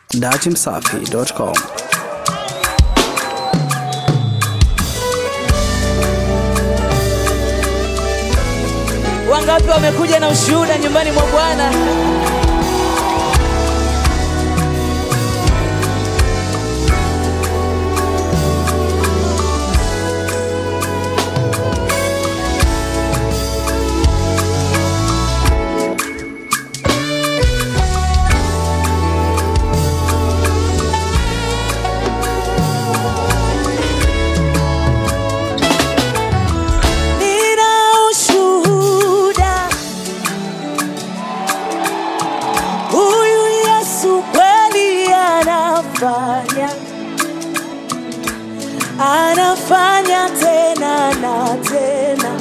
datimsafi.com. Wangapi wamekuja na ushuhuda nyumbani mwa Bwana? Nina ushuhuda, huyu Yesu kweli anafanya, anafanya tena na tena,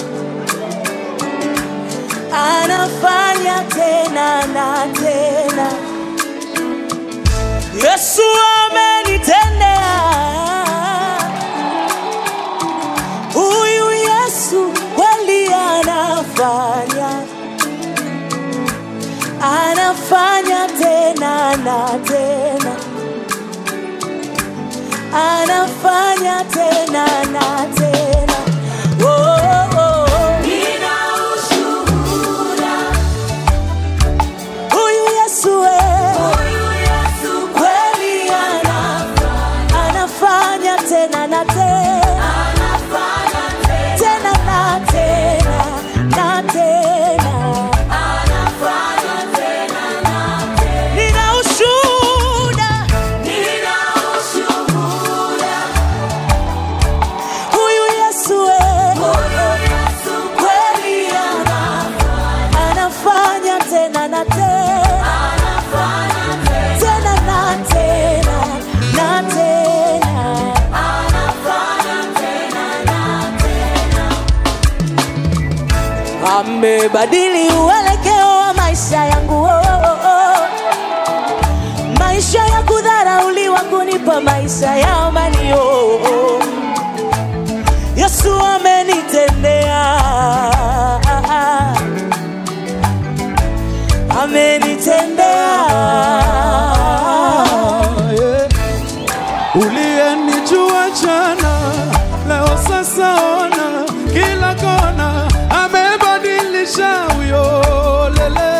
anafanya tena na tena. Yesu amenitendea Huyu Yesu kweli anafanya, anafanya tena na tena, anafanya tena na tena. Oh, oh, oh. Huyu Yesu eh, kweli ana- anafanya tena na tena tena na tena na tena. Nina ushuhuda, huyu Yesu eh, kweli ana- anafanya tena na tena tena na tena na tena. amebadili uelekeo wa maisha yangu oh, oh, oh. maisha ya kudharauliwa kunipa maisha ya amani oh, oh. yesu amenitendea amenitendea Uliyenijua jana, leo sasa ona kila kona, amebadilisha huyo lele,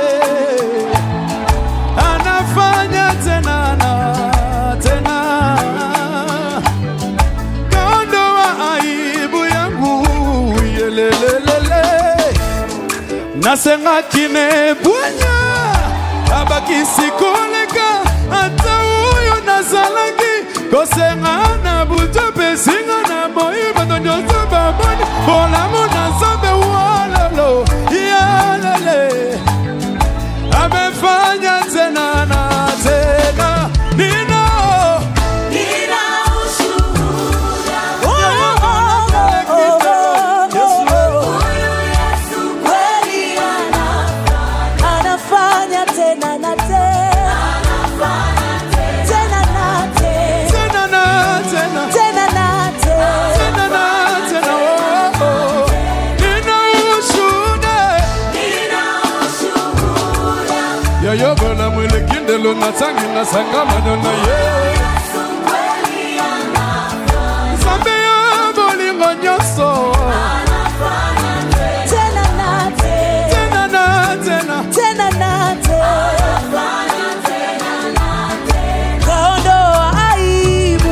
anafanya tena na tena, kaondoa aibu yangu yelelelele nasengakine bwanya abakisikoleka ata oyo nazalaki kosenga na buto mpe singa na moi bato nyonso baboni bolamu na nzambe walolo yalele amefanya tena na tena nino Oh, oh, oh, oh, oh, oh. Kweli ana- anafanya tena na tena tena na tena tena na tena tena na tena tena na tena oh, oh. nina ushuhuda yayobola mwelekindelo natangi nasangamano na ye nzambe ya bolingo nyonso tena na tena tena na tena tena na tena kaondoa aibu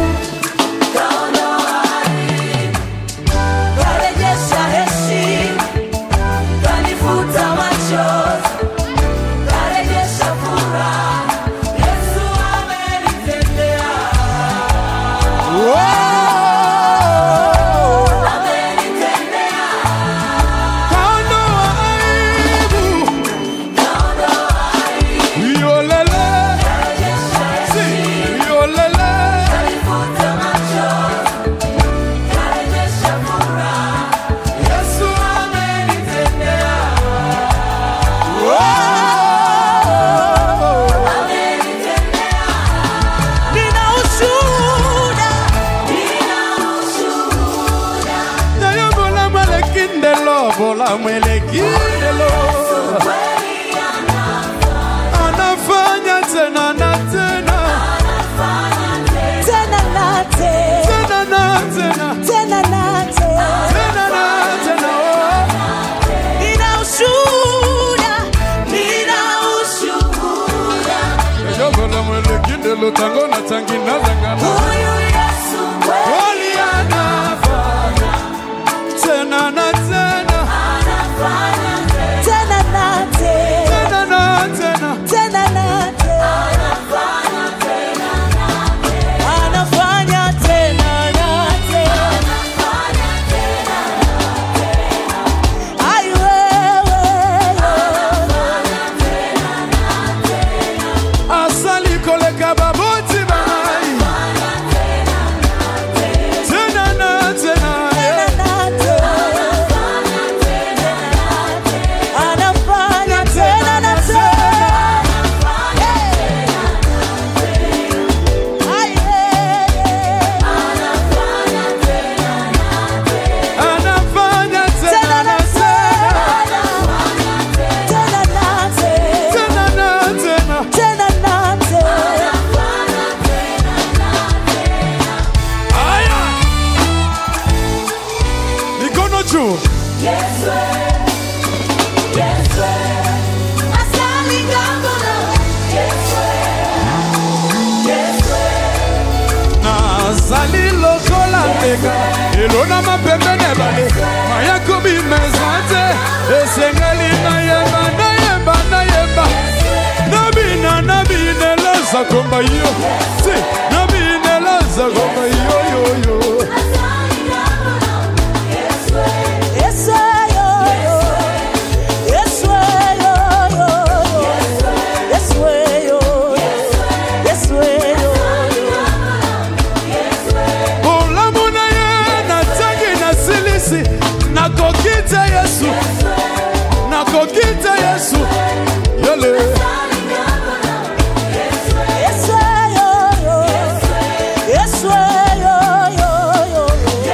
karejesha heshima kanifuta machozi karejesha furaha Yesu amenitendea Oh, amenitendea kaondoa aibu yolele si yolele kanifuta machozi karejesha furaha Yesu amenitendea oh. nina ushuhuda nayobola mwelekindelo bola mwelekindelo kweli ana anafanya tena na tena lelo tango na tangi na zangala Huyu Yesu kweli walianafanya tena na tena anafanya tena na tena. tena na tena Tena na tena. Anafanya tena na tena. Ai wewe. asali koleka baboti bangai tena na tena Tena na tena. Anafanya tena na tena. Ai wewe. anafanya tena Tena na na tena tena. Tena na tena. tena na tena Tena na tena. aya mikono juu nazali lokola ndeka elona mapembene bale mayakobi meza te esengeli nayemba nayemba nayemba nabina nabinela zakomba yo si nabinela zakomba yoyoyo Yes, yo, yo. Yes, yo, yo. Yes, yo. Yes, yo. bolamu na ye natangi nasilisi nakoki te yesu nakoki te yesu yele Yes, yo, yo. Yes, yo, yo.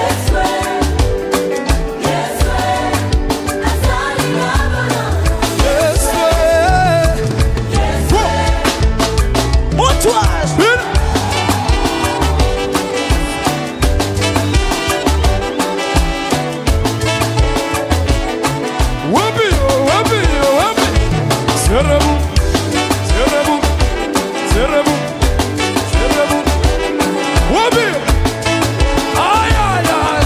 yesu eh. Wo. Mutuas. Bin. Wapi yo, wapi yo, wapi? Serebu, serebu, serebu, serebu. Wapi yo? Ay, ay, ay.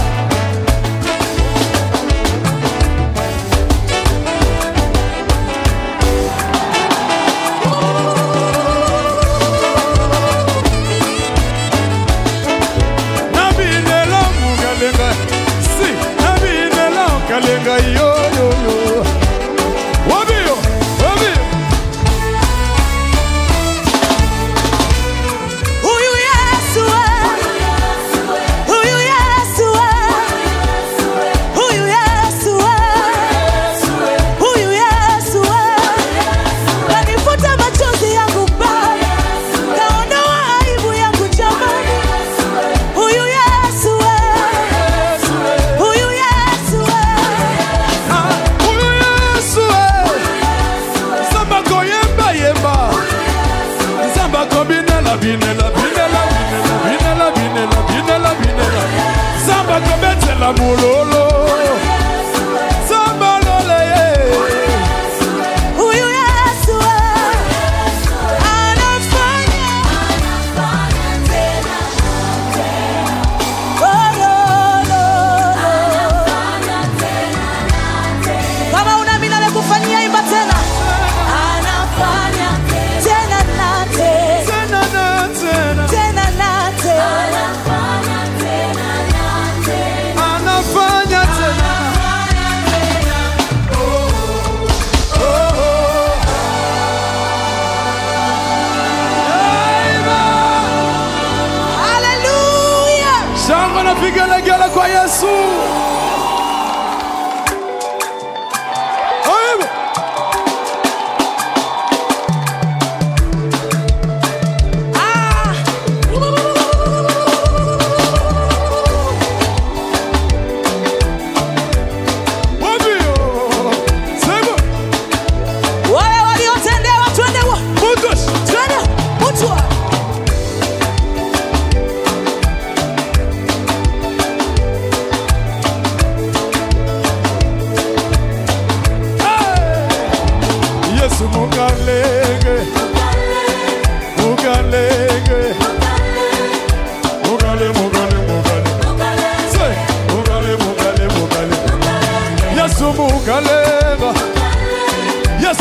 nabinela mukalenga si nabinela kalenga yoyoyo wabiyo wabiyo Huyu Yesu, huyu Yesu, huyu Yesu, huyu Yesu, kanifuta machozi yangu Baba, kaondoa aibu yangu jamani. Huyu Yesu, huyu Yesu, Ah, huyu yesu eh. nzambe akoyemba yemba nzambe akobinela binela binela binela binela binela binela binela nzambe akobetela mololo nzambe alole ye huyu Yesu anafanya Oh, no, no, no. Kama unaamini amekufanyia imba tena. Anafanya tena na tena, tena na tena tena na tena. anafanya tena Haleluya! shangwe na vigelegele kwa yesu Aibu. Ah! Wabio. Sema. Wale waliotendewa twende wa- Mutos. twende mutwa.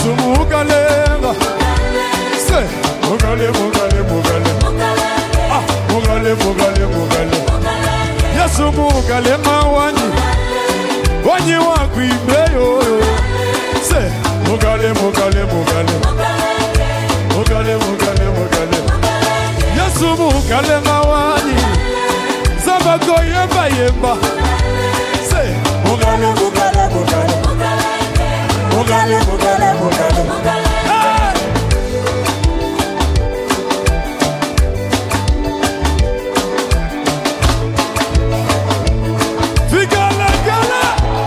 Yesu mugalenga se mugale mugale mugale ah mugale mugale mugale Yesu mugalenga wanyi wanyi wakwimbeyo se mugale mugale mugale mugale mugale mugale Yesu mugalenga wanyi zabako yemba yemba se mugale mugale mugale mugale mugale mugale Hey! Vigala gala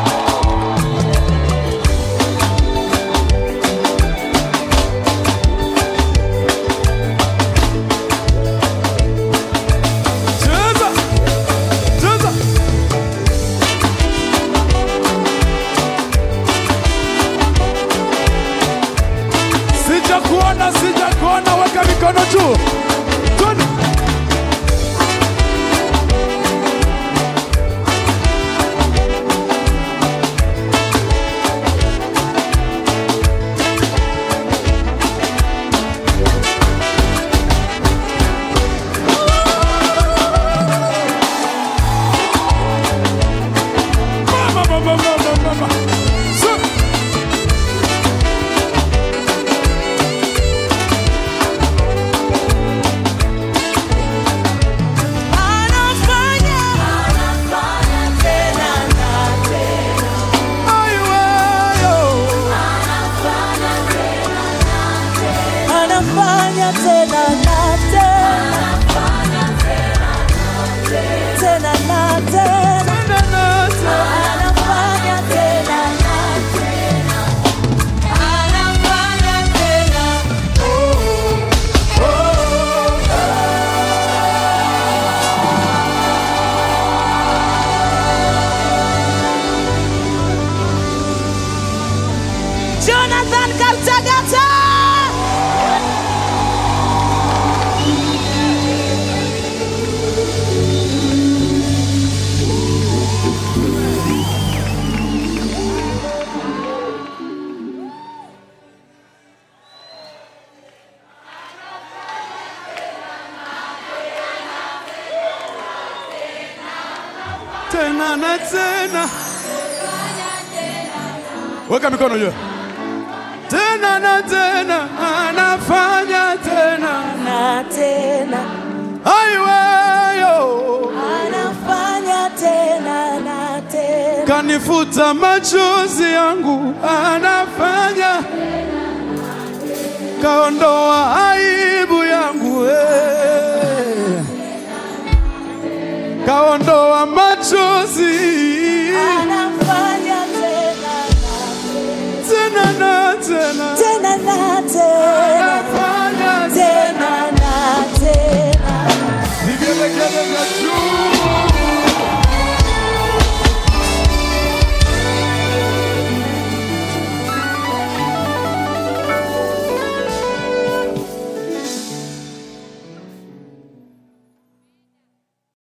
Cheza Cheza Sijakuona sijakuona weka mikono juu Twende Mama, mama, mama, mama. So- Anafanya tena na tena. Ai, wewe. Anafanya tena na tena. Tena na tena. Tena na tena. Anafanya tena na tena. Anafanya tena. Oh, oh. Jonathan Kaltagata. Tena na tena. Weka mikono juu. Tena na tena anafanya tena. Na tena. Ai wewe. Anafanya tena na tena. Kanifuta machozi yangu anafanya. Kaondoa aibu yangu eh. Kaondoa machozi Anafanya tena na tena na tena tena na tena.